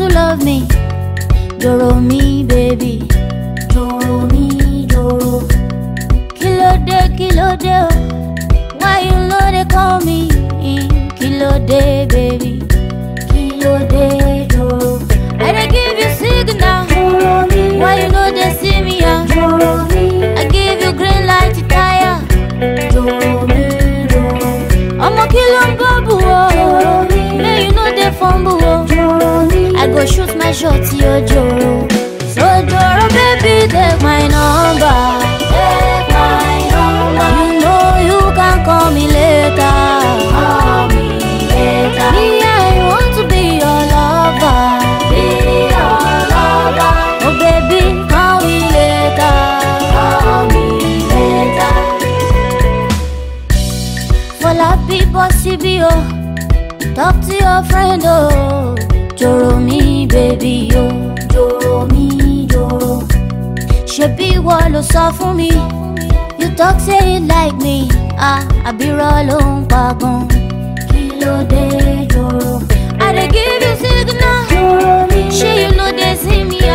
you love me. Doro mi, baby. Doro mi, doro. Kílódé, kílódé, oh. Why you know they call me? Kílódé, baby. Kílódé, doro. I dey give you signal. Doro mi, Why you know they see me? ah? doro mi, I give you green light to tire. doro mi, doro, Ọmọ kí ló ń bọ́bù o? doro mi, May you know they fumble o. doro mi. I go shoot my shot, yo Joro. So Joro, baby, take my number. Take my number, You know you can call me later. call me later. Me, I want to be your lover. Be your lover, Oh, baby, call me later. call me later. For la people, CBO. Talk to your friend, oh. Joro me, baby, oh. Doro mi, doro, Ṣebí ìwọ ló sọ fún mi. You talk say you like me. Ah, àbírọ̀ ló ń pa gan. kí ló dé doro? I dey give you signal. Doro mi, Ṣé you no dey see me?